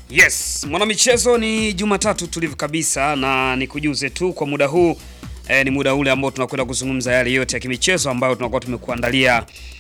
Yes, mwanamichezo, ni Jumatatu tulivu kabisa, na nikujuze tu kwa muda huu eh, ni muda ule ambao tunakwenda kuzungumza yale yote ya kimichezo ambayo tunakuwa tumekuandalia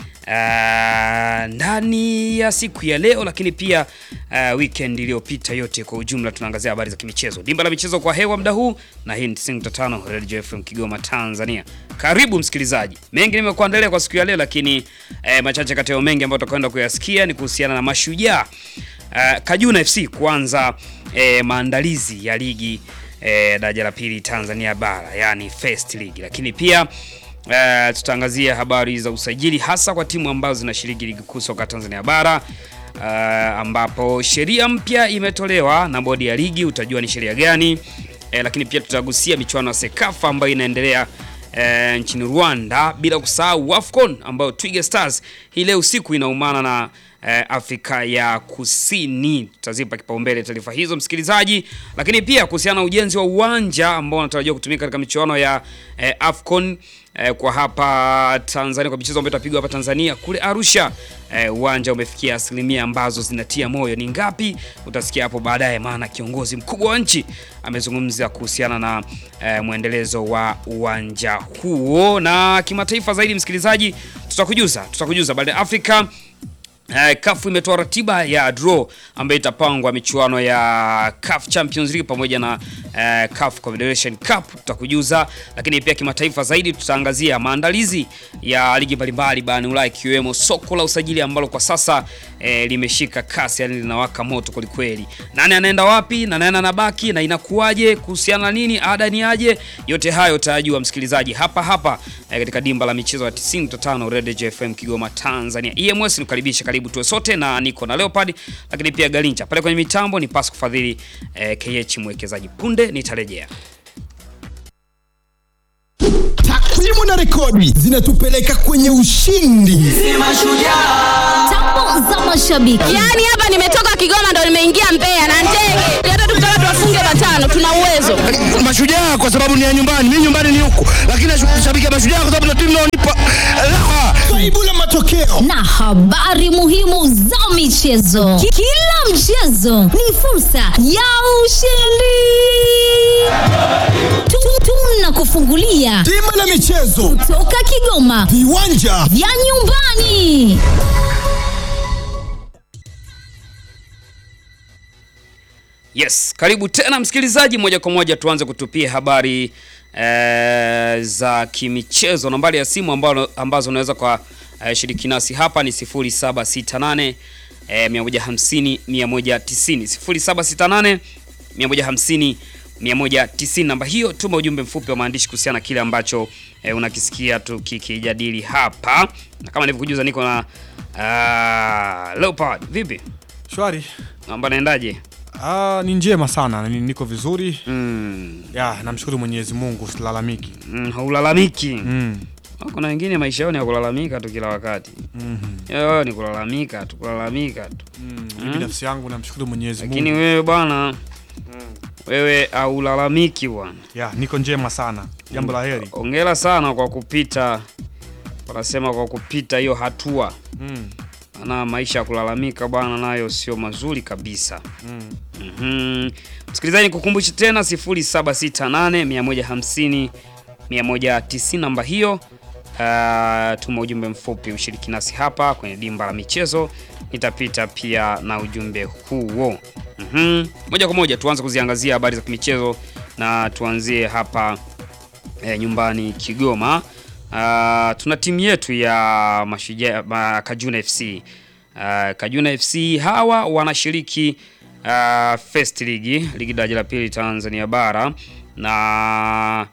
uh, ndani ya siku ya leo, lakini pia uh, weekend iliyopita yote kwa ujumla, tunaangazia habari za kimichezo. Dimba la michezo kwa hewa muda huu, na hii ni 95 Radio FM Kigoma, Tanzania. Karibu msikilizaji, mengi nimekuandalia kwa siku ya leo, lakini eh, machache kati ya mengi ambayo tutakwenda kuyasikia ni kuhusiana na mashujaa Uh, Kajuna FC kuanza eh, maandalizi ya ligi eh, daraja la pili Tanzania bara yani First League, lakini pia uh, tutaangazia habari za usajili hasa kwa timu ambazo zinashiriki ligi kuu soka Tanzania bara uh, ambapo sheria mpya imetolewa na bodi ya ligi, utajua ni sheria gani eh, lakini pia tutagusia michuano ya Sekafa ambayo inaendelea eh, nchini Rwanda, bila kusahau Wafcon ambayo Twiga Stars hii leo usiku inaumana na eh, Afrika ya Kusini. Tutazipa kipaumbele taarifa hizo msikilizaji, lakini pia kuhusiana na ujenzi wa uwanja ambao unatarajiwa kutumika katika michuano ya eh, Afcon eh, kwa hapa Tanzania, kwa michezo ambayo itapigwa hapa Tanzania kule Arusha. Eh, uwanja umefikia asilimia ambazo zinatia moyo. Ni ngapi? Utasikia hapo baadaye, maana kiongozi mkubwa wa nchi amezungumza kuhusiana na eh, mwendelezo wa uwanja huo. Na kimataifa zaidi, msikilizaji, tutakujuza tutakujuza baada ya Afrika Uh, CAF imetoa ratiba ya draw ambayo itapangwa michuano ya CAF Champions League pamoja na uh, CAF Confederation Cup tutakujuza, lakini pia kimataifa zaidi tutaangazia maandalizi ya ligi mbalimbali barani Ulaya ikiwemo soko la usajili ambalo kwa sasa eh, limeshika kasi, yani linawaka moto kwelikweli. Nani anaenda wapi na nani anabaki na inakuwaje, kuhusiana na nini, ada ni aje? Yote hayo utajua msikilizaji hapa hapa eh, katika dimba la michezo ya 95 Red FM Kigoma Tanzania. EMS nikukaribisha karibu tuwe sote na niko na Leopard lakini pia Galincha pale kwenye mitambo ni Pasco Fadhili eh, KH mwekezaji. Punde nitarejea. Takwimu na rekodi zinatupeleka kwenye ushindi. Tambo za mashabiki. Yaani hapa nimetoka Kigoma ndo nimeingia Mbeya na ndege. Hata tukitaka tuwafunge matano tuna uwezo. Mashujaa kwa sababu ni ya nyumbani, mimi nyumbani ni huku, lakini nashabikia Mashujaa kwa sababu ndio timu inaonipa raha. Kaibu la matokeo na habari muhimu za michezo. Ki- Kila mchezo ni fursa ya ushindi. Tu- Tunakufungulia bima la michezo, toka Kigoma viwanja vya nyumbani. Yes, karibu tena msikilizaji, moja kwa moja tuanze kutupia habari eh, za kimichezo. Nambari ya simu ambalo, ambazo unaweza kwa eh, shiriki nasi hapa ni 0768 eh, 150 190 0768 150 190. Namba hiyo, tuma ujumbe mfupi wa maandishi kuhusiana na kile ambacho eh, unakisikia tukikijadili hapa, na kama nilivyokujuza niko na uh, Leopard. Vipi, Shwari. namba naendaje? Ah, ni njema sana, ni- niko vizuri. mm. Ya, namshukuru Mwenyezi Mungu, silalamiki. Mm, haulalamiki. Mm. Kuna wengine maisha yao ni ya kulalamika tu kila wakati. Mhm. Yo, ni kulalamika tu, kulalamika tu. Mm. Mimi binafsi yangu namshukuru Mwenyezi Lakini Mungu. wewe bwana, wewe haulalamiki bwana. Ya, niko njema sana. Jambo la heri. Hongera sana kwa kupita, wanasema kwa kupita hiyo hatua. Mm. Na maisha ya kulalamika bwana, nayo sio mazuri kabisa. Mm. Mhm. Msikilizaji, nikukumbushe tena 0768 150 190 namba hiyo. Uh, tuma ujumbe mfupi ushiriki nasi hapa kwenye dimba la michezo, nitapita pia na ujumbe huo. Mhm. Moja kwa moja tuanze kuziangazia habari za kimichezo na tuanzie hapa eh, nyumbani Kigoma. Uh, tuna timu yetu ya Mashujaa ma, Kajuna FC. Uh, Kajuna FC hawa wanashiriki uh, First League, ligi daraja la pili Tanzania bara na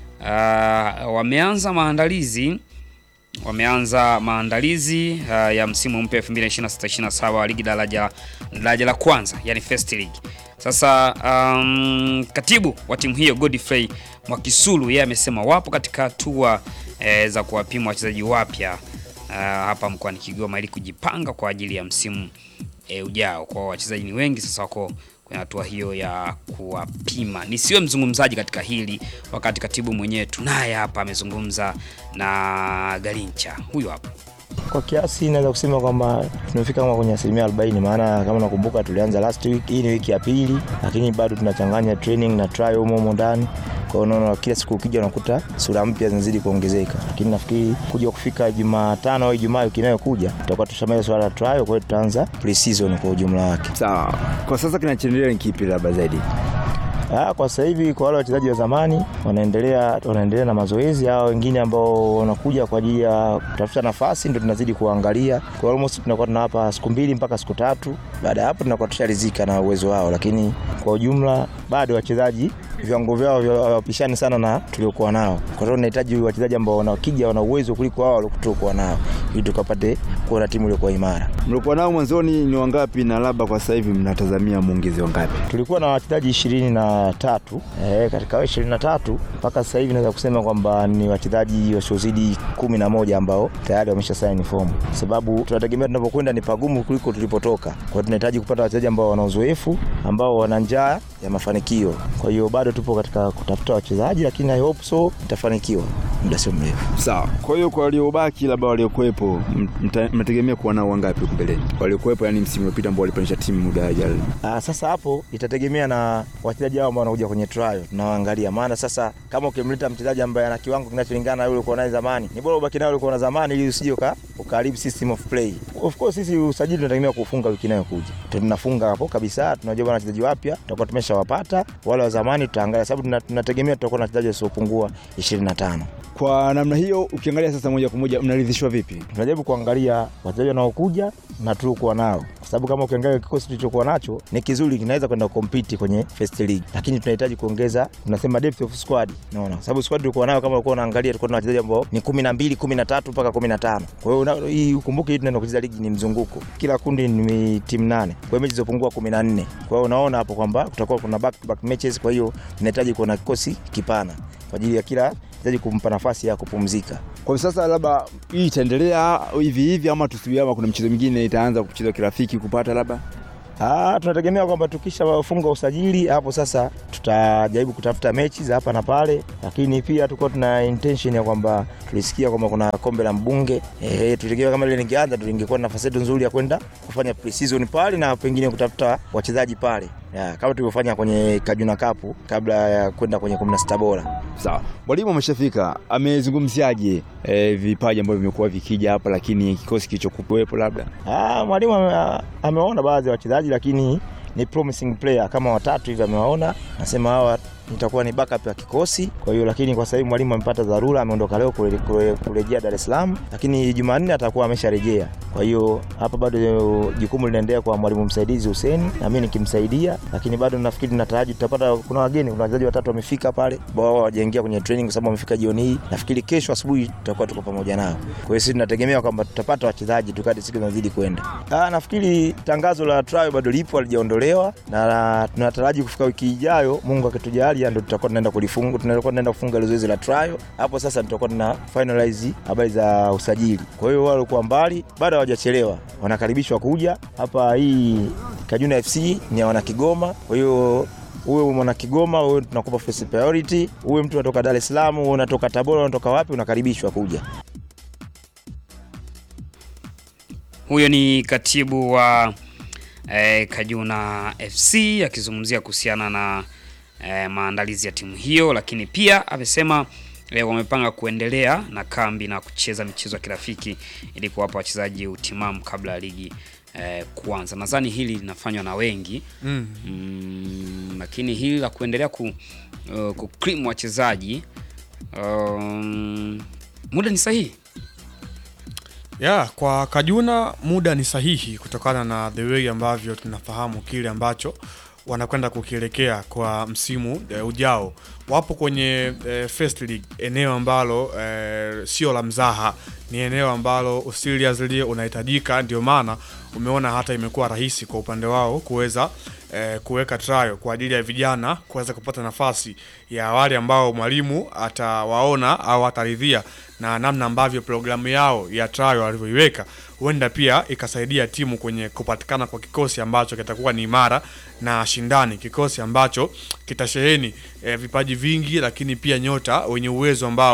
uh, wameanza maandalizi wameanza maandalizi uh, ya msimu mpya 2026-27 wa ligi daraja daraja la kwanza yani First League. Sasa um, katibu wa timu hiyo Godfrey Mwakisulu yeye amesema wapo katika hatua eh, za kuwapima wachezaji wapya uh, hapa mkoani Kigoma ili kujipanga kwa ajili ya msimu eh, ujao. Kwa wachezaji ni wengi sasa wako kwenye hatua hiyo ya kuwapima. Nisiwe mzungumzaji katika hili, wakati katibu mwenyewe tunaye hapa amezungumza na Galincha. Huyu hapa. Kwa kiasi naweza kusema kwamba tumefika kama kwenye asilimia 40, maana kama nakumbuka tulianza last week, hii ni wiki ya pili, lakini bado tunachanganya training na trial humo humo ndani. Kwa hiyo unaona kila siku ukija unakuta sura mpya zinazidi kuongezeka, lakini nafikiri kuja kufika Jumatano au Ijumaa wiki inayokuja tutakuwa tushamaliza swala la trial, kwa hiyo tutaanza pre-season kwa ujumla wake. Sawa, kwa sasa kinachoendelea ni kipi labda zaidi? Ah, kwa sasa hivi kwa wale wachezaji wa zamani wanaendelea wanaendelea na mazoezi, hao wengine ambao wanakuja kwa ajili ya kutafuta nafasi ndio tunazidi kuangalia. Kwa almost tunakuwa tunawapa siku mbili mpaka siku tatu. Baada ya hapo tunakuwa tusharizika na uwezo wao, lakini kwa ujumla bado wachezaji viwango vyao vya- hawapishani sana na tuliokuwa nao. Kwa hiyo tunahitaji wachezaji ambao wanakija wana uwezo kuliko wao waliokuwa nao ili tukapate kuwa na timu iliyokuwa imara. Mlikuwa nao mwanzoni ni wangapi na labda kwa sasa hivi mnatazamia muongeze wangapi? Tulikuwa na wachezaji ishirini na tatu e, katika hao ishirini na tatu mpaka sasa hivi naweza kusema kwamba ni wachezaji wasiozidi kumi na moja ambao tayari wamesha saini fomu, sababu tunategemea tunapokwenda ni pagumu kuliko tulipotoka. Kwa hiyo tunahitaji kupata wachezaji ambao wana uzoefu, ambao wana njaa ya mafanikio. Kwa hiyo bado tupo katika kutafuta wachezaji, lakini I hope so itafanikiwa muda sio mrefu. Sawa. Kwa hiyo kwa waliobaki labda waliokuwepo m- mta- mnategemea kuwa nao wangapi huko mbeleni? Waliokuwepo yani msimu uliopita ambao walipandisha timu muda jana. Ah, sasa hapo itategemea na wachezaji hao ambao wanakuja kwenye trial tunawaangalia. Maana sasa kama ukimleta mchezaji ambaye ana kiwango kinacholingana na yule ulikuwa naye zamani, ni bora ubaki naye ulikuwa na zamani ili usije uka ukaharibu system of play. Of course sisi usajili tunategemea kufunga wiki inayokuja. Tunafunga hapo kabisa, tunajua bwana wachezaji wapya tutakuwa tumeshawapata, wale wa zamani tutaangalia sababu tuna- tunategemea tutakuwa na wachezaji wasiopungua 25. Kwa namna hiyo ukiangalia sasa moja kwa moja mnaridhishwa vipi? tunajaribu kuangalia wachezaji wanaokuja na tuliokuwa nao, kwa sababu kama ukiangalia kikosi tulichokuwa nacho ni kizuri, kinaweza kwenda kukompiti kwenye first league, lakini tunahitaji kuongeza, tunasema depth of squad, unaona, kwa sababu squad tulikuwa nayo, kama ulikuwa unaangalia, tulikuwa na wachezaji ambao ni kumi na mbili, kumi na tatu mpaka kumi na tano. Kwa hiyo una- hii ukumbuke, hii tunaenda kucheza ligi ni mzunguko, kila kundi ni timu nane, kwa hiyo mechi zilizopungua kumi na nne. Kwa hiyo unaona hapo kwamba kutakuwa kuna back to back matches, kwa hiyo tunahitaji kuwa na kikosi kipana kwa ajili ya kila mchezaji kumpa nafasi ya kupumzika. Kwa sasa labda hii itaendelea hivi hivi ama tusubiri ama kuna mchezo mwingine itaanza kuchezwa kirafiki kupata labda? Ah, tunategemea kwamba tukishafunga usajili hapo sasa tutajaribu kutafuta mechi za hapa na pale, lakini pia tulikuwa tuna intention ya kwamba tulisikia kwamba kuna kombe la mbunge eh, tulitegemea kama ile lingeanza tulingekuwa na nafasi yetu nzuri ya kwenda kufanya pre-season pale na pengine kutafuta wachezaji pale ya, kama tulivyofanya kwenye Kajuna Cup kabla ya kwenda kwenye 16 bora. Sawa, mwalimu ameshafika, amezungumziaje eh, vipaji ambavyo vimekuwa vikija hapa, lakini kikosi kilichokuwepo labda Ah, mwalimu ame, amewaona baadhi ya wachezaji lakini ni promising player kama watatu hivi amewaona, nasema hawa nitakuwa ni backup ya kikosi. Kwa hiyo lakini kwa sasa hivi mwalimu amepata dharura, ameondoka leo kule- kule- kurejea Dar es Salaam, lakini Jumanne atakuwa amesharejea. Kwa hiyo hapa bado jukumu linaendelea kwa mwalimu msaidizi Hussein na mimi nikimsaidia, lakini bado nafikiri nataraji tutapata, kuna wageni, kuna wachezaji watatu wamefika pale ambao wao hawajaingia kwenye training kwa sababu wamefika jioni hii. Nafikiri kesho asubuhi tutakuwa tuko pamoja nao. Kwa hiyo sisi tunategemea kwamba tutapata wachezaji tukati siku zinazidi kwenda. Ah, nafikiri tangazo la trial bado lipo, halijaondolewa na tunataraji kufika wiki ijayo, Mungu akitujalia, ndio tutakuwa tunaenda kulifunga, tunakuwa tunaenda kufunga ile zoezi la trial. Hapo sasa tutakuwa tuna finalize habari za usajili. Kwa hiyo wale walikuwa mbali bado hawajachelewa, wanakaribishwa kuja hapa. Hii Kajuna FC ni ya wana Kigoma, kwa hiyo uwe mwana Kigoma, uwe tunakupa first priority, uwe mtu unatoka Dar es Salaam, uwe unatoka Tabora, unatoka wapi, unakaribishwa kuja. Huyo ni katibu wa eh, Kajuna FC akizungumzia kuhusiana na eh, maandalizi ya timu hiyo, lakini pia amesema eh, wamepanga kuendelea na kambi na kucheza michezo ya kirafiki ili kuwapa wachezaji utimamu kabla ya ligi eh, kuanza. Nadhani hili linafanywa na wengi Mm. mm, lakini hili la kuendelea ku, uh, kukrim wachezaji um, muda ni sahihi. ya kwa Kajuna muda ni sahihi kutokana na the way ambavyo tunafahamu kile ambacho wanakwenda kukielekea kwa msimu e, ujao. Wapo kwenye e, first league, eneo ambalo e, sio la mzaha, ni eneo ambalo seriously unahitajika. Ndio maana umeona hata imekuwa rahisi kwa upande wao kuweza e, kuweka trial kwa ajili ya vijana kuweza kupata nafasi ya wale ambao mwalimu atawaona au ataridhia na namna ambavyo programu yao ya trial walivyoiweka, huenda pia ikasaidia timu kwenye kupatikana kwa kikosi ambacho kitakuwa ni imara na shindani, kikosi ambacho kitasheheni eh, vipaji vingi, lakini pia nyota wenye uwezo ambao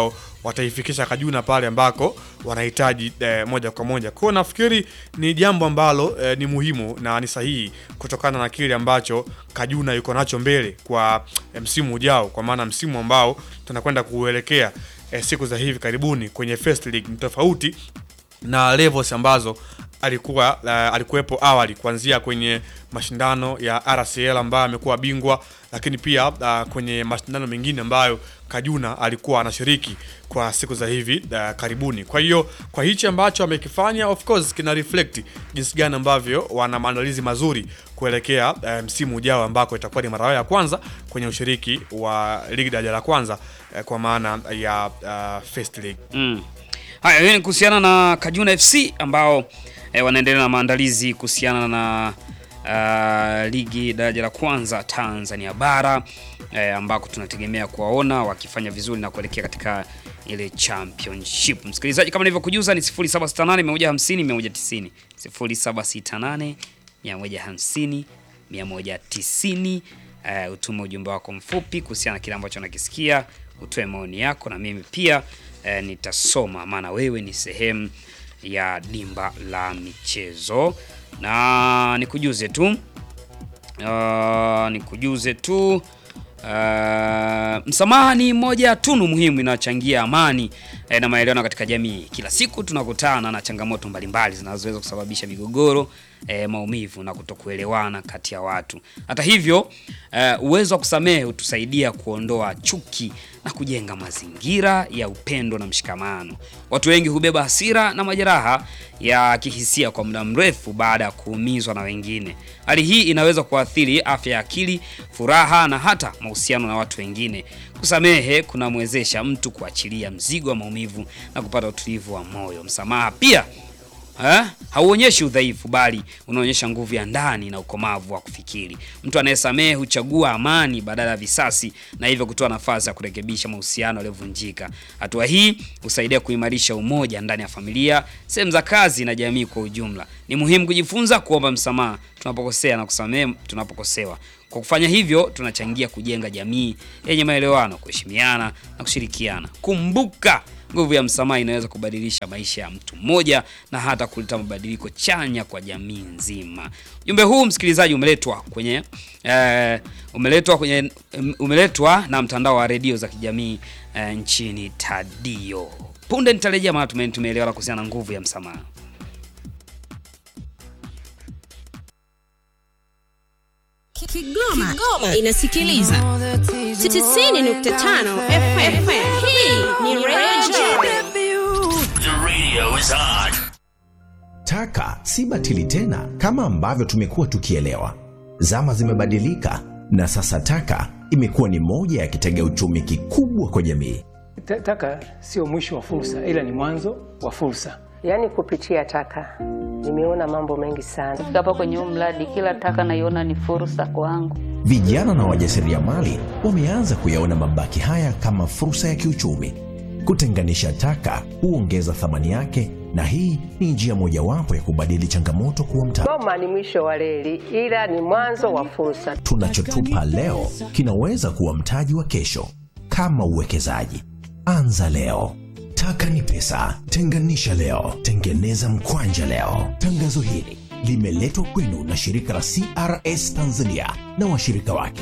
wataifikisha Kajuna pale ambako wanahitaji eh, moja kwa moja. Kwa hiyo nafikiri ni jambo ambalo eh, ni muhimu na ni sahihi kutokana na kile ambacho Kajuna yuko nacho mbele kwa eh, msimu ujao, kwa maana msimu ambao tunakwenda kuelekea eh, siku za hivi karibuni kwenye First League ni tofauti na levels ambazo alikuwa uh, alikuwepo awali kuanzia kwenye mashindano ya RCL ambayo amekuwa bingwa, lakini pia uh, kwenye mashindano mengine ambayo Kajuna alikuwa anashiriki kwa siku za hivi uh, karibuni. Kwa hiyo kwa hichi ambacho amekifanya, of course kina reflect jinsi gani ambavyo wana maandalizi mazuri kuelekea uh, msimu ujao ambako itakuwa ni mara yao ya kwanza kwenye ushiriki wa ligi daraja la kwanza uh, kwa maana ya uh, First League. Mm. Haya, hiyo ni kuhusiana na Kajuna FC ambao eh, wanaendelea na maandalizi kuhusiana na uh, ligi daraja la kwanza Tanzania bara eh, ambako tunategemea kuwaona wakifanya vizuri na kuelekea katika ile championship. Msikilizaji, kama nilivyokujuza ni 0768 150 190 0768 150 190. Uh, utume ujumbe wako mfupi kuhusiana na kile ambacho unakisikia, utoe maoni yako na mimi pia uh, nitasoma, maana wewe ni sehemu ya dimba la michezo, na nikujuze tu uh, nikujuze tu Uh, msamaha ni moja ya tunu muhimu inayochangia amani eh, na maelewano katika jamii. Kila siku tunakutana na changamoto mbalimbali zinazoweza kusababisha migogoro, eh, maumivu na kutokuelewana kati ya watu. Hata hivyo, eh, uwezo wa kusamehe hutusaidia kuondoa chuki na kujenga mazingira ya upendo na mshikamano. Watu wengi hubeba hasira na majeraha ya kihisia kwa muda mrefu baada ya kuumizwa na wengine. Hali hii inaweza kuathiri afya ya akili, furaha na hata mahusiano na watu wengine. Kusamehe kunamwezesha mtu kuachilia mzigo wa maumivu na kupata utulivu wa moyo. Msamaha pia Ha? hauonyeshi udhaifu bali unaonyesha nguvu ya ndani na ukomavu wa kufikiri. Mtu anayesamehe huchagua amani badala ya visasi na hivyo kutoa nafasi ya kurekebisha mahusiano yaliyovunjika. Hatua hii husaidia kuimarisha umoja ndani ya familia, sehemu za kazi na jamii kwa ujumla. Ni muhimu kujifunza kuomba msamaha tunapokosea na kusamehe tunapokosewa. Kwa kufanya hivyo, tunachangia kujenga jamii yenye maelewano, kuheshimiana na kushirikiana. Kumbuka, nguvu ya msamaha inaweza kubadilisha maisha ya mtu mmoja na hata kuleta mabadiliko chanya kwa jamii nzima. Ujumbe huu msikilizaji, umeletwa kwenye eh, umeletwa kwenye umeletwa na mtandao wa redio za kijamii eh, nchini Tadio. Punde nitarejea, maana tume- tumeelewana kuhusiana na nguvu ya msamaha. Kigoma, Kigoma inasikiliza 90.5 FM. Hii ni Radio Taka si batili tena kama ambavyo tumekuwa tukielewa. Zama zimebadilika na sasa taka imekuwa ni moja ya kitega uchumi kikubwa kwa jamii. Ta- Taka sio mwisho wa fursa, ila ni mwanzo wa fursa. Yaani kupitia taka nimeona mambo mengi sana. Kufika hapa kwenye huu mradi, kila taka naiona ni fursa kwangu. Vijana na wajasiriamali wameanza kuyaona mabaki haya kama fursa ya kiuchumi. Kutenganisha taka huongeza thamani yake, na hii ni njia mojawapo ya kubadili changamoto kuwa mtaji. Goma ni mwisho wa reli, ila ni mwanzo wa fursa. Tunachotupa leo kinaweza kuwa mtaji wa kesho. Kama uwekezaji, anza leo. Taka ni pesa, tenganisha leo, tengeneza mkwanja leo. Tangazo hili limeletwa kwenu na shirika la CRS Tanzania na washirika wake.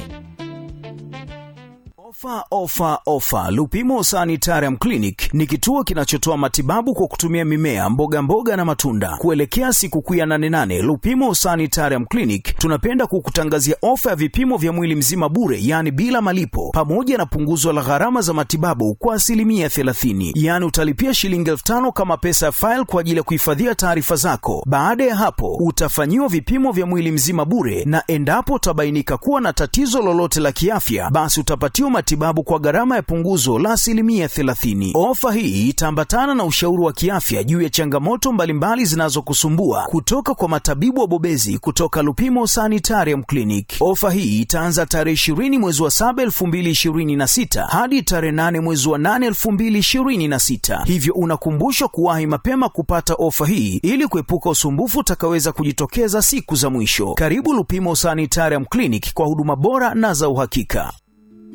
Ofa, ofa, ofa! Lupimo Sanitarium Clinic ni kituo kinachotoa matibabu kwa kutumia mimea, mboga mboga na matunda. Kuelekea sikukuu ya 88 Lupimo Sanitarium Clinic tunapenda kukutangazia ofa ya vipimo vya mwili mzima bure, yaani bila malipo, pamoja na punguzo la gharama za matibabu kwa asilimia 30, yaani utalipia shilingi elfu tano kama pesa ya faili kwa ajili ya kuhifadhia taarifa zako. Baada ya hapo, utafanyiwa vipimo vya mwili mzima bure, na endapo utabainika kuwa na tatizo lolote la kiafya, basi utapatiwa matibabu kwa gharama ya punguzo la asilimia 30. Ofa hii itaambatana na ushauri wa kiafya juu ya changamoto mbalimbali zinazokusumbua kutoka kwa matabibu wabobezi kutoka Lupimo Sanitarium Clinic. Ofa hii itaanza tarehe 20 mwezi wa 7 2026 hadi tarehe 8 mwezi wa 8 2026, hivyo unakumbushwa kuwahi mapema kupata ofa hii ili kuepuka usumbufu utakaweza kujitokeza siku za mwisho. Karibu Lupimo Sanitarium Clinic kwa huduma bora na za uhakika.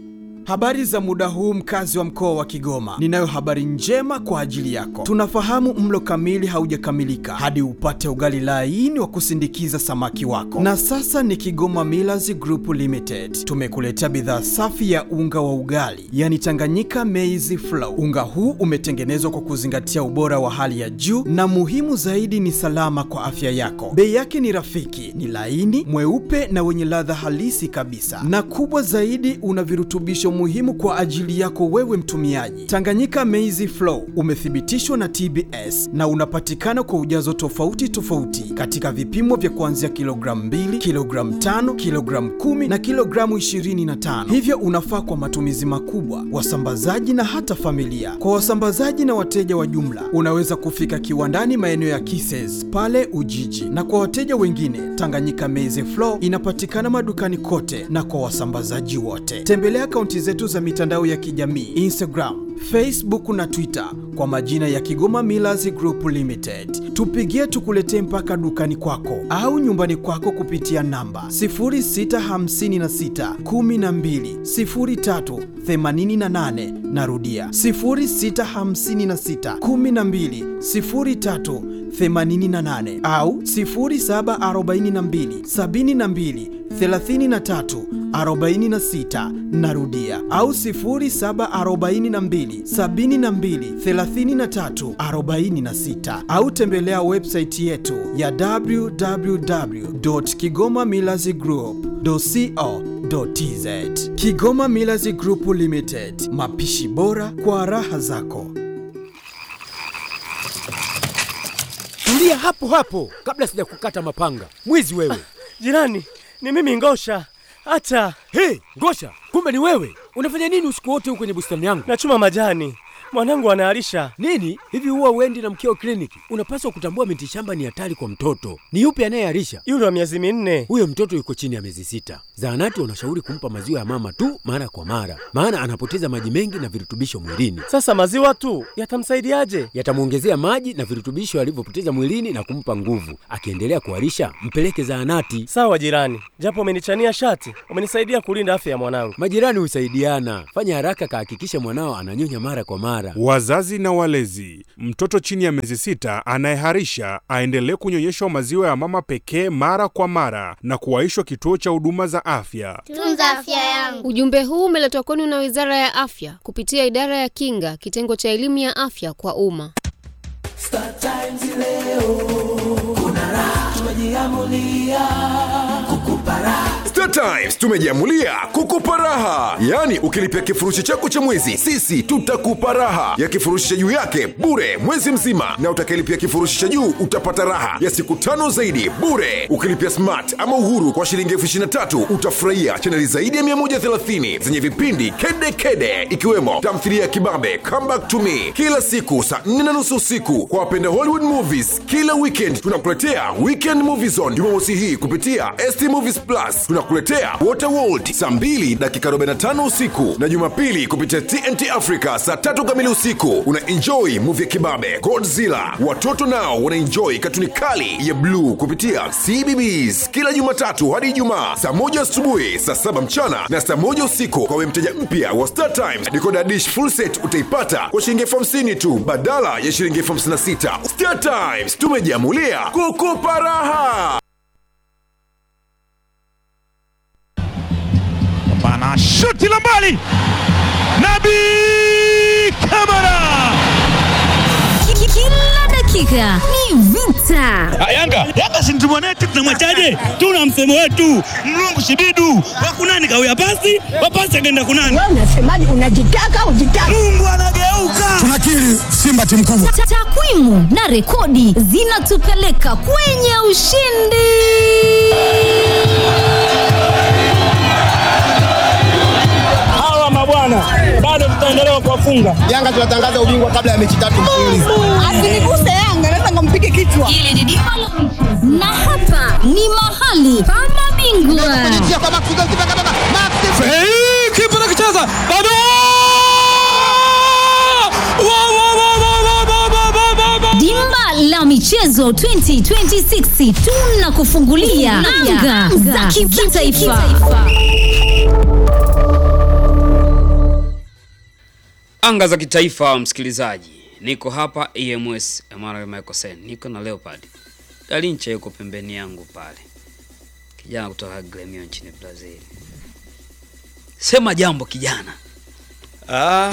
Habari za muda huu mkazi wa mkoa wa Kigoma. Ninayo habari njema kwa ajili yako. Tunafahamu mlo kamili haujakamilika hadi upate ugali laini wa kusindikiza samaki wako. Na sasa ni Kigoma Millers Group Limited. Tumekuletea bidhaa safi ya unga wa ugali, yani Tanganyika Maize Flour. Unga huu umetengenezwa kwa kuzingatia ubora wa hali ya juu na muhimu zaidi ni salama kwa afya yako. Bei yake ni rafiki, ni laini, mweupe na wenye ladha halisi kabisa. Na kubwa zaidi una virutubisho muhimu kwa ajili yako wewe mtumiaji. Tanganyika Maize Flour umethibitishwa na TBS na unapatikana kwa ujazo tofauti tofauti katika vipimo vya kuanzia kilogramu 2, kilogramu 5, kilogramu 10 na kilogramu 25. Hivyo unafaa kwa matumizi makubwa, wasambazaji na hata familia. Kwa wasambazaji na wateja wa jumla, unaweza kufika kiwandani maeneo ya Kises pale Ujiji, na kwa wateja wengine, Tanganyika Maize Flour inapatikana madukani kote na kwa wasambazaji wote. Tembelea akaunti zetu za mitandao ya kijamii Instagram, Facebook na Twitter kwa majina ya Kigoma Millers Group Limited. Tupigie tukuletee mpaka dukani kwako au nyumbani kwako kupitia namba 0656 12 03 88. Narudia 0656 12 03 88 au 0742 72 33 46 narudia au 0742 72 33 46 au tembelea website yetu ya www.kigomamillazgroup.co.tz Kigoma Millers Group Limited, mapishi bora kwa raha zako. Tulia hapo hapo kabla sijakukata mapanga. Mwizi wewe. Jirani, ni mimi Ngosha. Hata Hey, Ngosha, kumbe ni wewe. Unafanya nini usiku wote huko kwenye bustani yangu? nachuma majani, mwanangu anaharisha. Nini? Hivi huwa uendi na mkeo kliniki? Unapaswa kutambua miti shamba ni hatari kwa mtoto. Ni yupi anayeharisha? Yule wa miezi minne. Huyo mtoto yuko chini ya miezi sita. Zahanati wanashauri kumpa maziwa ya mama tu mara kwa mara, maana anapoteza maji mengi na virutubisho mwilini. Sasa maziwa tu yatamsaidiaje? Yatamwongezea maji na virutubisho alivyopoteza mwilini na kumpa nguvu. Akiendelea kuharisha, mpeleke zahanati. Sawa jirani, japo umenichania shati, umenisaidia kulinda afya ya mwanangu. Majirani husaidiana. Fanya haraka, kahakikisha mwanao ananyonya mara kwa mara. Wazazi na walezi, mtoto chini ya miezi sita anayeharisha aendelee kunyonyeshwa maziwa ya mama pekee mara kwa mara na kuwaishwa kituo cha huduma za afya. Tunza afya yangu. Ujumbe huu umeletwa kwenu na Wizara ya Afya kupitia Idara ya Kinga, kitengo cha elimu ya afya kwa umma. Star Times leo kuna raha, tumejiamulia kukupa raha. Star Times tumejiamulia kukupa raha, yaani ukilipia kifurushi chako cha mwezi, sisi tutakupa raha ya kifurushi cha juu yake bure mwezi mzima, na utakayelipia kifurushi cha juu utapata raha ya siku tano zaidi bure. Ukilipia smart ama uhuru kwa shilingi elfu ishirini na tatu utafurahia chaneli zaidi ya 130 zenye vipindi kede kede, ikiwemo tamthilia ya kibabe Come Back to Me kila siku saa 4 na nusu usiku. Kwa wapenda Hollywood movies, kila weekend tunakuletea Weekend Movie Zone Jumamosi hii kupitia ST Movies Plus. Tunakuletea Waterworld saa 2 dakika 45 usiku na Jumapili kupitia TNT Africa saa tatu kamili usiku. Una enjoy movie ya kibabe Godzilla. Watoto nao wana enjoy katuni kali ya bluu kupitia CBBS kila Jumatatu hadi Ijumaa saa moja asubuhi, saa saba mchana na saa moja usiku. Kwa wewe mteja mpya wa Star Times, decoder dish full set utaipata kwa shilingi elfu hamsini tu badala ya shilingi elfu hamsini na sita. Star Times tumejiamulia kukupa raha. Bana shuti la mbali, Nabi Kamara. Kila dakika ni vita. Ah, Yanga Yanga si mtu mwanetu, tunamwachaje? Tuna msemo wetu mlungu shibidu wakunani kawia pasi wapasi akaenda kunani. Wewe unasemaje? Unajitaka ujitaka? Mungu anageuka. Tunakiri Simba timu kubwa. Ta- Takwimu na rekodi zinatupeleka kwenye ushindi. Hawa mabwana bado tutaendelea kuwafunga. Yanga tunatangaza ubingwa kabla ya mechi tatu mfululizo. Asiniguse Yanga, naweza nikampige kichwa. Hili ni dimba la michezo. na hapa ni mahali pa mabingwa. Hey, kipa nakicheza bado Dimba la michezo 2026 tunakufungulia anga za kimataifa. anga za kitaifa, msikilizaji, niko hapa EMS Emmanuel Michael Sen, niko na Leopard Galincha yuko pembeni yangu pale, kijana kutoka Gremio nchini Brazil. Sema jambo kijana. Ah.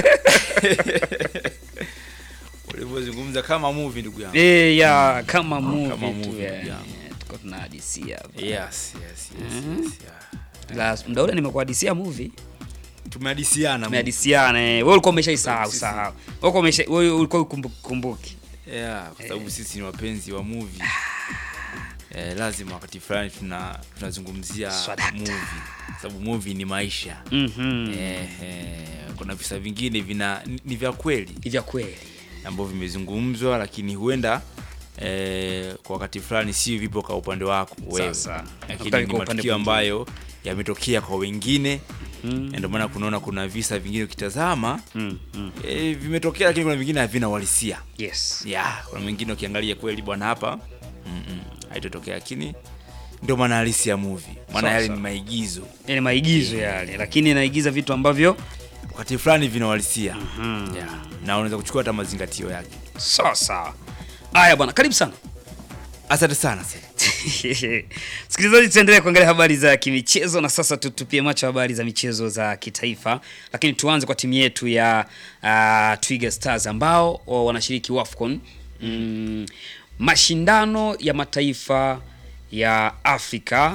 Ulivyozungumza kama movie ndugu yangu. Eh, ya kama movie Kama tu, movie, ya, ndugu yangu. ya, tuko tunahadisia hapa. Yes, yes, yes, Mhm. yes, yeah. La, muda ule nimekuhadisia movie. Tumehadisiana. Tumehadisiana. eh. Wewe ulikuwa umeshaisahau Sisi- sahau. Wewe ulikuwa umesha wewe ulikuwa ukumbuki kumbuki. Yeah, kwa sababu sisi ni wapenzi wa movie. Eh, lazima wakati fulani tuna tunazungumzia movie. Kwa sababu movie ni maisha. Mhm. Eh, eh, kuna visa vingine vina ni- ni vya kweli. Ni vya kweli. Ambavyo vimezungumzwa lakini huenda eh, kwa wakati fulani si vipo kwa upande wako wewe. Sasa, Lakini kwa ni upande matukio mwingine. ambayo yametokea kwa wengine. Na Ndio maana kunaona kuna visa vingine ukitazama mm, eh, vimetokea lakini kuna vingine havina uhalisia. Yes. Yeah, kuna mwingine ukiangalia kweli bwana hapa mm -mm, haitotokea lakini ndio maana halisi ya movie. Maana Sawa, yale sawa. ni maigizo. Ni maigizo yale, lakini naigiza vitu ambavyo wakati fulani vina uhalisia. Yeah. Na unaweza kuchukua hata mazingatio yake. Sawa sawa. Haya bwana, karibu sana. Asante sana. Msikilizaji, tuendelee kuangalia habari za kimichezo na sasa tutupie macho habari za michezo za kitaifa, lakini tuanze kwa timu yetu ya uh, Twiga Stars ambao wa- wanashiriki WAFCON mm, mashindano ya mataifa ya Afrika